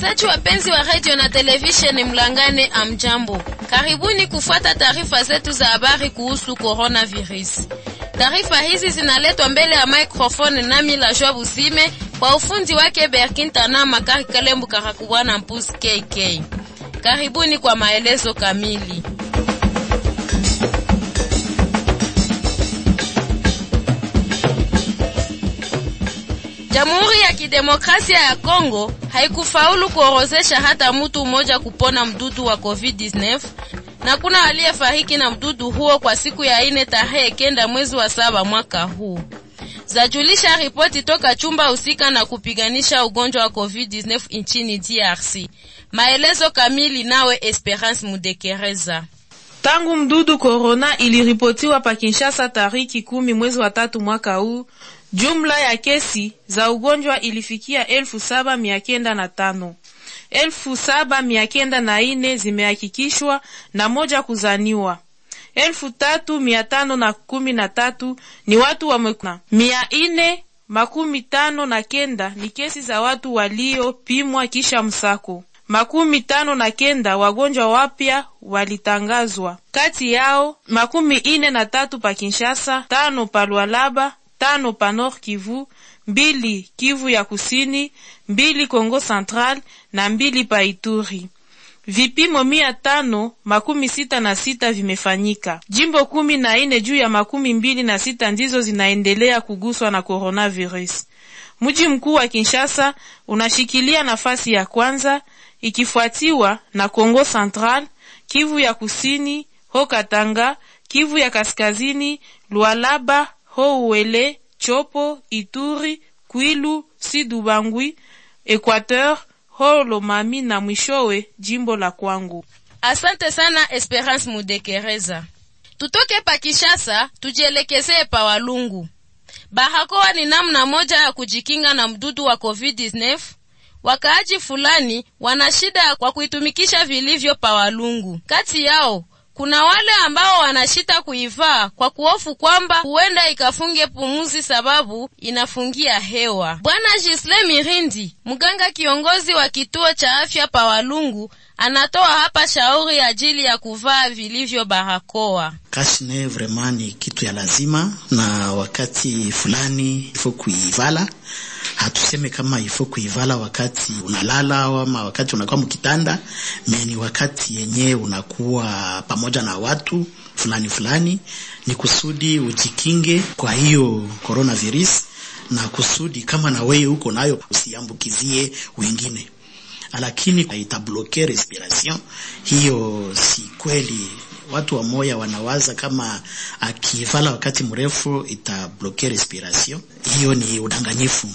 Wasikilizaji wapenzi wa radio na televisheni Mlangane, amjambo, karibuni kufuata taarifa zetu za habari kuhusu coronavirus. Taarifa hizi zinaletwa mbele ya microphone nami la Joa Busime, kwa ufundi wake Berkin Tana Makari Kalembu Karakubwana Mpuzi KK. Karibuni kwa maelezo kamili. Jamhuri ya Kidemokrasia ya Kongo haikufaulu kuorozesha hata mtu mmoja kupona mdudu wa COVID-19 na kuna aliyefariki na mdudu huo kwa siku ya ine tarehe kenda mwezi wa saba mwaka huu, zajulisha ripoti toka chumba husika na kupiganisha ugonjwa wa COVID-19 nchini DRC. Maelezo kamili nawe Esperance Mudekereza. Tangu mdudu korona iliripotiwa pa Kinshasa tariki kumi mwezi wa tatu mwaka huu, jumla ya kesi za ugonjwa ilifikia elfu saba mia kenda na tano elfu saba mia kenda na ine zimehakikishwa na moja kuzaniwa. elfu tatu mia tano na kumi na tatu ni watu wamekuna. mia ine makumi tano na kenda ni kesi za watu waliopimwa kisha msako. Makumi tano na kenda wagonjwa wapya walitangazwa, kati yao makumi ine na tatu pa Kinshasa, tano pa Lualaba, tano pa Nord Kivu, mbili Kivu ya Kusini, mbili Kongo Central na mbili pa Ituri. Vipimo mia tano makumi sita na sita vimefanyika. Jimbo kumi na ine juu ya makumi mbili na sita ndizo zinaendelea kuguswa na coronavirus. Mji mkuu wa Kinshasa unashikilia nafasi ya kwanza ikifuatiwa na Kongo Central, Kivu ya Kusini, ho Katanga, Kivu ya Kaskazini, Lualaba, ho Uele, Chopo, Ituri, Kwilu, Sidubangwi, Equateur, ho Lomami na mwishowe jimbo la Kwangu. Asante sana Esperance Mudekereza. Tutoke pa Kishasa tujielekezee pa Walungu. Barakoa ni namna moja ya kujikinga na mdudu wa COVID-19. Wakaaji fulani wana shida kwa kuitumikisha vilivyo pa Walungu. Kati yao kuna wale ambao wanashita kuivaa kwa kuhofu kwamba huenda ikafunge pumuzi sababu inafungia hewa. Bwana Gisle Mirindi, mganga kiongozi wa kituo cha afya pa Walungu, anatoa hapa shauri ajili ya kuvaa vilivyo barakoa. Kashne vraiment ni kitu ya lazima, na wakati fulani ifo kuivala hatuseme kama ifo kuivala wakati unalala ama wakati unakuwa mkitanda, ni wakati yenye unakuwa pamoja na watu fulani fulani, ni kusudi ujikinge kwa hiyo coronavirus, na kusudi kama na wewe uko nayo usiambukizie wengine, lakini itabloke respiration. Hiyo si kweli. Watu wa moya wanawaza kama akivala wakati mrefu itabloke respiration. Hiyo ni udanganyifu,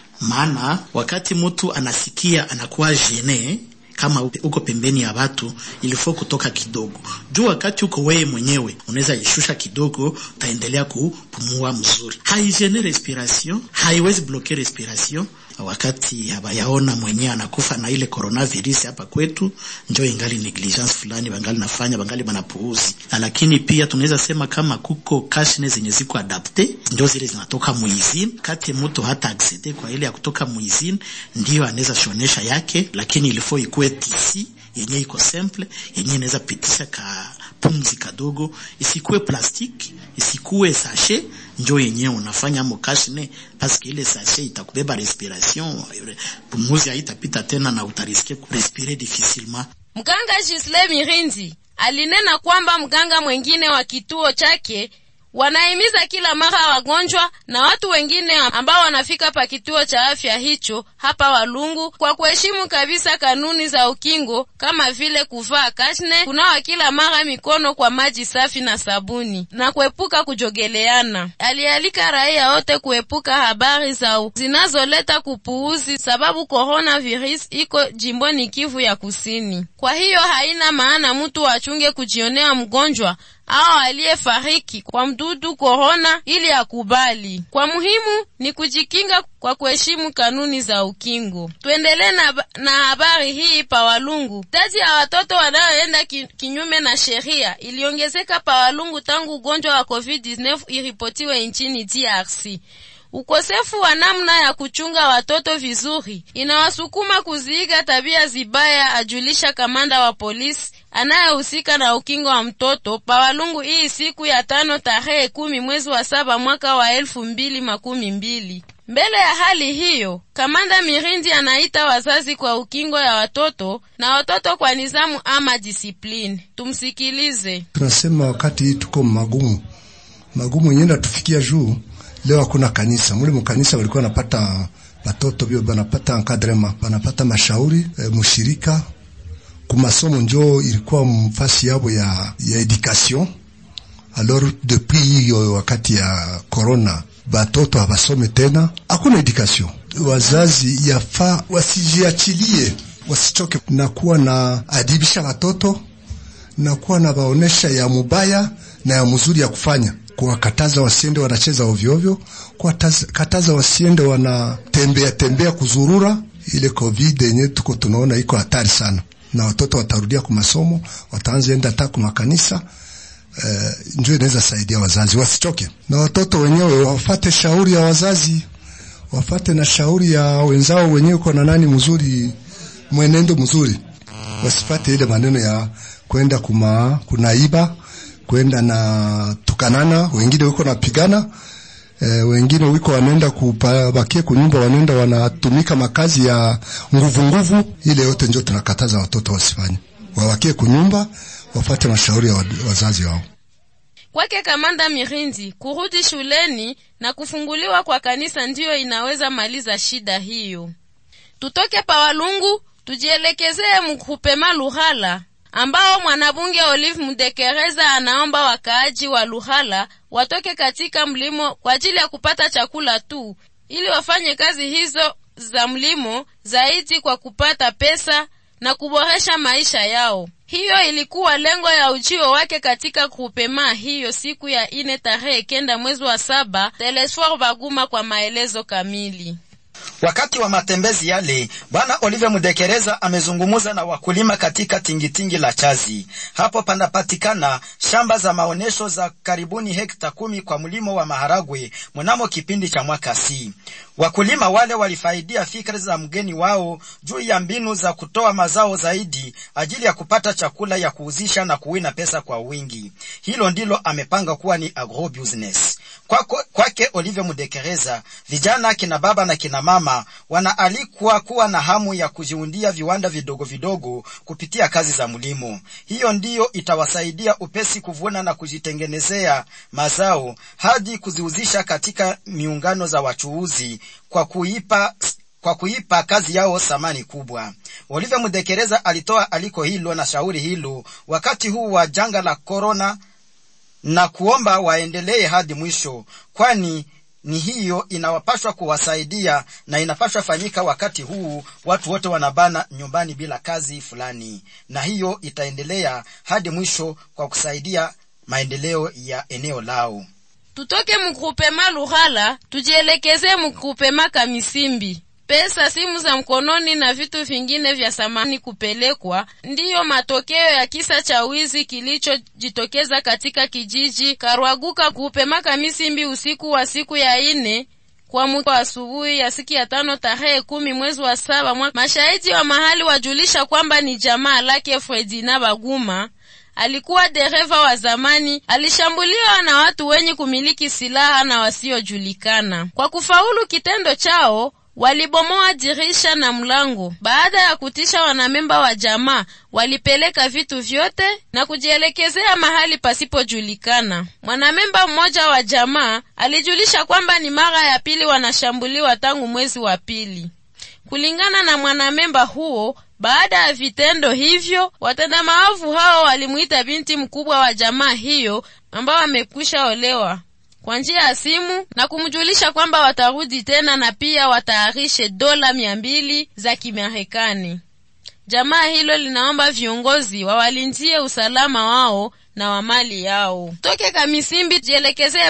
maana wakati mtu anasikia anakuwa gene kama uko pembeni ya watu ilifo kutoka kidogo juu. Wakati uko wewe mwenyewe unaweza ishusha kidogo, utaendelea kupumua mzuri, haigene respiration, haiwezi bloke respiration. Wakati habayaona mwenyewe anakufa na ile coronavirus hapa kwetu, njo ingali negligence fulani bangali nafanya, bangali banapuuzi. Lakini pia tunaweza sema kama kuko kashne zenye ziko adapte, ndio zile zinatoka muizini. Kati mtu hata accede kwa ile ya kutoka muizini, ndio anaweza shonesha yake, lakini ilifo ikuwe tisi yenye iko simple yenye inaweza pitisha ka pumzi kadogo, isikuwe plastiki, isikuwe sachet njo yenye unafanya mo kashne, paske ile sachet itakubeba respiration, pumuzi haitapita tena na utariske kurespire difficilement. Mganga Gisle Mirinzi alinena kwamba mganga mwengine wa kituo chake wanahimiza kila mara wagonjwa na watu wengine ambao wanafika pa kituo cha afya hicho hapa Walungu kwa kuheshimu kabisa kanuni za ukingo kama vile kuvaa kashne, kunawa kila mara mikono kwa maji safi na sabuni na kuepuka kujogeleana. Alialika raia wote kuepuka habari za zinazoleta kupuuzi, sababu coronavirus iko jimboni Kivu ya Kusini. Kwa hiyo haina maana mtu achunge kujionea mgonjwa au aliyefariki kwa mdudu korona ili akubali. Kwa muhimu ni kujikinga kwa kuheshimu kanuni za ukingo. Tuendelee na, na habari hii pa Walungu. Idadi ya watoto wanaoenda ki, kinyume na sheria iliongezeka pa Walungu tangu ugonjwa wa COVID-19 iripotiwe nchini DRC. Ukosefu wa namna ya kuchunga watoto vizuri inawasukuma kuziiga tabia zibaya, ajulisha kamanda wa polisi anayehusika na ukingo wa mtoto Pawalungu hii siku ya tano tarehe kumi mwezi wa saba mwaka wa elfu mbili makumi mbili. Mbele ya hali hiyo, kamanda Mirindi anaita wazazi kwa ukingo ya watoto na watoto kwa nizamu ama disipline. Tumsikilize. Tunasema wakati tuko magumu magumu yenyewe natufikia juu leo hakuna kanisa mule mukanisa walikuwa napata batoto bio banapata encadrement banapata mashauri e, mushirika kumasomo njo ilikuwa mfasi yabo ya, ya education alors depuis hiyo wakati ya corona batoto habasome tena, hakuna education. Wazazi yafaa wasijiachilie, wasichoke na kuwa na adibisha watoto na kuwa na baonesha ya mubaya na ya mzuri ya kufanya kuwakataza wasiende wanacheza ovyo ovyo, kuwakataza wasiende wanatembea tembea kuzurura. Ile covid yenye tuko tunaona iko hatari sana, na watoto watarudia kwa masomo, wataanza enda hata kwa makanisa. Uh, ndio inaweza saidia wazazi wasichoke, na watoto wenyewe wafate shauri ya wazazi, wafate na shauri ya wenzao wenyewe, kwa na nani mzuri, mwenendo mzuri, wasifate ile maneno ya kwenda kuma kunaiba kwenda na tukanana, wengine wiko napigana e, wengine wiko wanaenda kubakie kunyumba, wanaenda wanatumika makazi ya nguvu nguvu. Ile yote ndio tunakataza watoto wasifanye, wawakie kunyumba, wafate mashauri ya wazazi wao. Kwake kamanda Mirindi, kurudi shuleni na kufunguliwa kwa kanisa ndiyo inaweza maliza shida hiyo. Tutoke Pawalungu tujielekezee mkupema Luhala ambao mwanabunge Olive Mudekereza anaomba wakaaji wa Luhala watoke katika mlimo kwa ajili ya kupata chakula tu, ili wafanye kazi hizo za mlimo zaidi kwa kupata pesa na kuboresha maisha yao. Hiyo ilikuwa lengo ya ujio wake katika grupema hiyo siku ya ine tarehe kenda mwezi wa saba. Telesfor Baguma kwa maelezo kamili. Wakati wa matembezi yale, bwana Olive Mudekereza amezungumuza na wakulima katika tingitingi la Chazi. Hapo panapatikana shamba za maonyesho za karibuni hekta kumi kwa mlimo wa maharagwe mnamo kipindi cha mwaka si. Wakulima wale walifaidia fikra za mgeni wao juu ya mbinu za kutoa mazao zaidi ajili ya kupata chakula ya kuuzisha na kuwina pesa kwa wingi. Hilo ndilo amepanga kuwa ni agro business. Kwake kwa Olive Mudekereza, vijana kina baba na kina mama wanaalikwa kuwa na hamu ya kujiundia viwanda vidogo vidogo kupitia kazi za mlimo. Hiyo ndiyo itawasaidia upesi kuvuna na kujitengenezea mazao hadi kuziuzisha katika miungano za wachuuzi kwa kuipa kwa kuipa kazi yao thamani kubwa. Olive Mudekereza alitoa aliko hilo na shauri hilo wakati huu wa janga la korona na kuomba waendelee hadi mwisho, kwani ni hiyo inawapashwa kuwasaidia na inapashwa fanyika wakati huu watu wote wanabana nyumbani bila kazi fulani, na hiyo itaendelea hadi mwisho kwa kusaidia maendeleo ya eneo lao. Tutoke mgrupema Luhala tujielekeze mgrupema Kamisimbi. Pesa, simu za mkononi na vitu vingine vya samani kupelekwa ndiyo matokeo ya kisa cha wizi kilichojitokeza katika kijiji Karwaguka kupema Kamisimbi usiku wa siku ya ine kwa muda wa asubuhi ya siku ya tano tarehe kumi mwezi wa saba mwaka. Mashahidi wa mahali wajulisha kwamba ni jamaa lake Fredina Baguma alikuwa dereva wa zamani, alishambuliwa na watu wenye kumiliki silaha na wasiojulikana. Kwa kufaulu kitendo chao walibomoa dirisha na mlango. Baada ya kutisha wanamemba wa jamaa, walipeleka vitu vyote na kujielekezea mahali pasipojulikana. Mwanamemba mmoja wa jamaa alijulisha kwamba ni mara ya pili wanashambuliwa tangu mwezi wa pili. Kulingana na mwanamemba huo, baada ya vitendo hivyo, watenda maovu hao walimuita binti mkubwa wa jamaa hiyo ambao amekwisha olewa kwa njia ya simu na kumjulisha kwamba watarudi tena na pia watayarishe dola mia mbili za Kimarekani. Jamaa hilo linaomba viongozi wawalinzie usalama wao na wa mali yao. Toke Kamisimbi jielekezee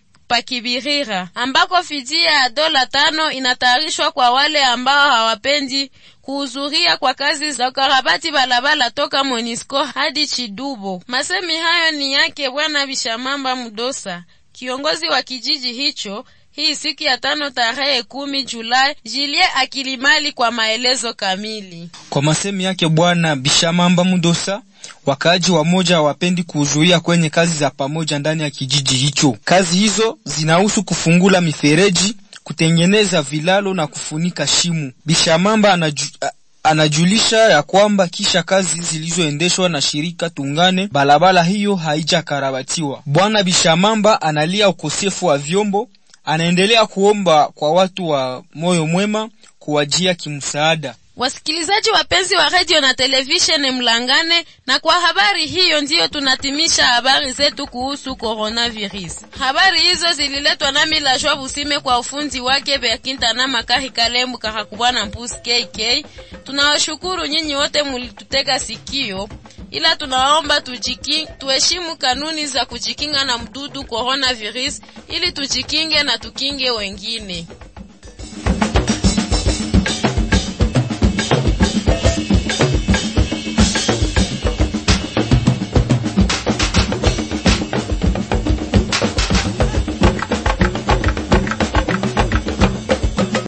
Pakibirira ambako fidia ya dola tano inatayarishwa kwa wale ambao hawapendi kuhudhuria kwa kazi za ukarabati balabala toka Monisco hadi Chidubo. Masemi hayo ni yake Bwana Bishamamba Mudosa, kiongozi wa kijiji hicho hii siku ya tano tarehe kumi Julai. Jilie Akilimali kwa maelezo kamili. Kwa masemi yake Bwana Bishamamba Mudosa, wakaaji wamoja hawapendi kuhudhuria kwenye kazi za pamoja ndani ya kijiji hicho. Kazi hizo zinahusu kufungula mifereji, kutengeneza vilalo na kufunika shimu. Bishamamba anaju, anajulisha ya kwamba kisha kazi zilizoendeshwa na shirika Tungane, barabara hiyo haijakarabatiwa. Bwana Bishamamba analia ukosefu wa vyombo. Anaendelea kuomba kwa watu wa moyo mwema kuwajia kimsaada. Wasikilizaji wapenzi wa radio na televisheni Mlangane, na kwa habari hiyo ndiyo tunatimisha habari zetu kuhusu coronavirus. Habari hizo zililetwa nami la Joa Busime kwa ufunzi wake Berkinta na Makahi Kalembu Kakakubwana Mpusi KK. Tunawashukuru nyinyi wote mulitutega sikio, ila tunawaomba tujiki tuheshimu kanuni za kujikinga na mdudu coronavirus ili tujikinge na tukinge wengine.